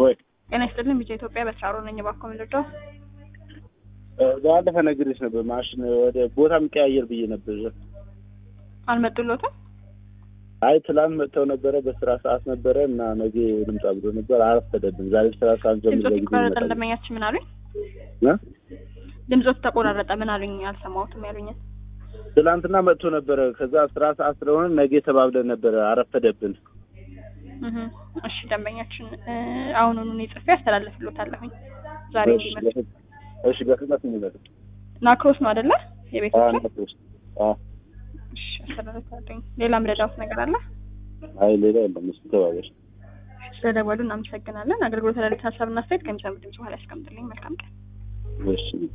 ወይ ጤና ይስጥልን ቢጫ ኢትዮጵያ በስራሮ ነኝ። እባክዎ ምን ልርዳው? ባለፈ ነግሬሽ ነበር ማሽን ወደ ቦታ የሚቀያየር ብዬ ነበር። አልመጡሎትም? አይ ትላንት መጥተው ነበረ፣ በስራ ሰዓት ነበረ እና ነገ ልምጣ ብሎ ነበር። አረፈደብን። ዛሬ ስራ ሰዓት ጀምሮ ድምፆት ተቆራረጠ። እንደመኛችን ምን አሉኝ? ድምፆት ተቆራረጠ። ምን አሉኝ? አልሰማሁትም ያሉኝን። ትላንትና መጥቶ ነበረ። ከዛ ስራ ሰዓት ስለሆነ ነገ ተባብለን ነበረ። አረፈደብን። እህ እሺ፣ ደንበኛችን አሁኑኑ እኔ ጽፌ አስተላልፍሎታለሁኝ ዛሬ እንዲመጣ። እሺ፣ በፍጥነት እንበል። ናክሮስ ነው አይደለ? የቤት አዎ፣ ውስጥ ነፍስ አዎ። እሺ፣ አስተላልፍሎታለሁኝ። ሌላ ምረዳውት ነገር አለ? አይ ሌላ የለም። እሱ ተባበሽ። ስለደወሉ እናመሰግናለን። አገልግሎት ለሌት ሀሳብና አስተያየት ከሚሰሙ ድምጽ በኋላ ያስቀምጥልኝ። መልካም ቀን። እሺ